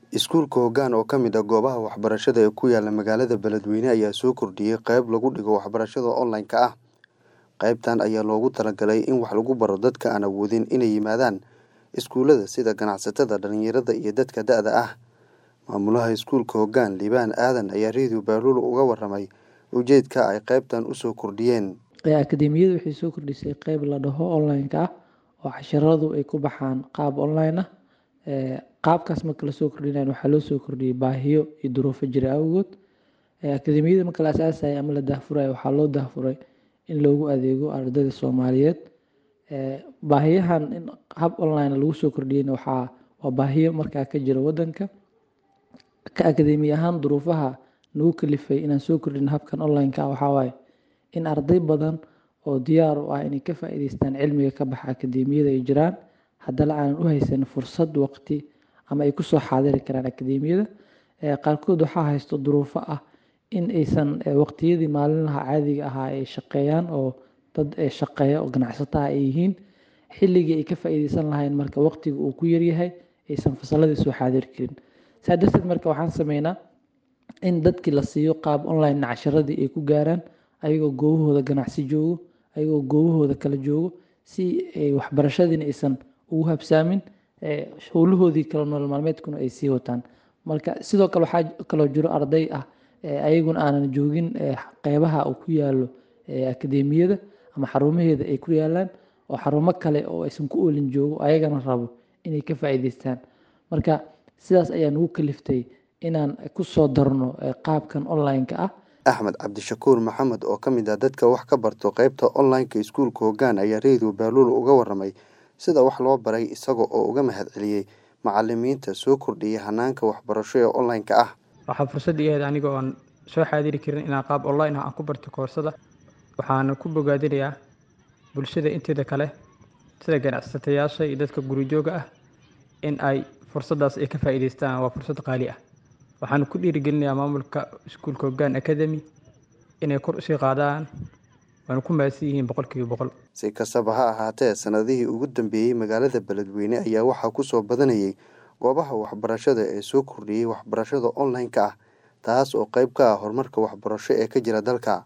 Iskuulka Hoggaan oo ka mid ah goobaha waxbarashada ee ku yaala magaalada Beledweyne ayaa soo kordhiyay qayb lagu dhigo waxbarashada online-ka ah. Qaybtan ayaa loogu talagalay in wax lagu baro dadka aan awoodin inay yimaadaan iskuulada sida ganacsatada, dhalinyarada iyo dadka da'da ah. Maamulaha Iskuulka Hoggaan, Liibaan Aadan ayaa Radio Baaruul uga warramay ujeedka ay qaybtan u soo kordhiyeen. Akadeemiyadu waxay soo kordhisay qayb la dhaho online-ka ah oo casharradu ay ku baxaan qaab online ah. Qaabkaas marka la soo kordhinayo waxaa loo soo kordhiyay baahiyo iyo duruufo jira awgood. Akadeemiyada marka la aasaasay ama la daahfurayo waxaa loo daahfuray in loogu adeego ardayda Soomaaliyeed. Baahiyahan in hab online lagu soo kordhiyayna waxaa waa baahiyo markaa ka jira waddanka. Ka akadeemi ahaan duruufaha nagu kalifay inaan soo kordhino habkan online-ka ah waxaa waaye in arday badan oo diyaar u ah inay ka faa'iidaystaan cilmiga ka baxa akadeemiyada ay jiraan haddana aanan u haysan fursad waqti ama ay ku soo xaadiri karaan akadeemiyada. Qaarkood waxaa haysto duruufo ah in aysan waqtiyadii maalinlaha caadiga ahaa ay shaqeeyaan oo dad shaqeeya oo ganacsato ah ay yihiin. Xilligii ay ka faa'iidaysan lahaayeen marka waqtiga uu ku yar yahay aysan fasalladii soo xaadiri karin. Saa darteed marka waxaan sameynaa in dadkii la siiyo qaab online casharradii ay ku gaaraan ayagoo goobahooda ganacsi joogo, ayagoo goobahooda kala joogo si ay waxbarashadiina aysan ugu habsaamin howlahoodii kala nolol maalmeedkuna ay sii wataan. Marka sidoo kale waxaa kaloo jiro arday ah ayaguna aanan joogin qeybaha uu ku yaalo akadeemiyada ama xarumaheeda ay ku yaalaan oo xarumo kale oo aysan ku oolin joogo ayagana rabo inay ka faa'iidaystaan. Marka sidaas ayaa nagu kaliftay inaan ku soo darno qaabkan online-ka ah. Axmed Cabdishakuur Maxamed oo ka mid ah dadka wax ka barto qaybta online-ka Iskuulka Hoggaan ayaa Radio Baaruul uga warramay sida wax loo baray isaga oo uga mahadceliyay macallimiinta soo kordhiyay hanaanka waxbarasho ee online-ka ah. Waxaa fursad ii ahayd aniga oon soo xaadiri karin inaan qaab online ah aan ku barto koorsada. Waxaana ku bogaadinayaa bulshada inteeda kale sida ganacsatayaasha iyo dadka guri jooga ah in ay fursaddaas ay ka faa'iidaystaan. Waa fursad qaali ah. Waxaan ku dhiirigelinayaa maamulka Iskuulka Hoggaan Academy inay kor u sii qaadaan waana ku mahadsan yihiin boqolkiiba boqol. Si kastaba ha ahaatee, sanadihii ugu dambeeyay magaalada Beledweyne ayaa waxaa ku soo badanayay goobaha waxbarashada ee soo kordhiyay waxbarashada online-ka ah, taas oo qayb ka ah horumarka waxbarasho ee ka jira dalka.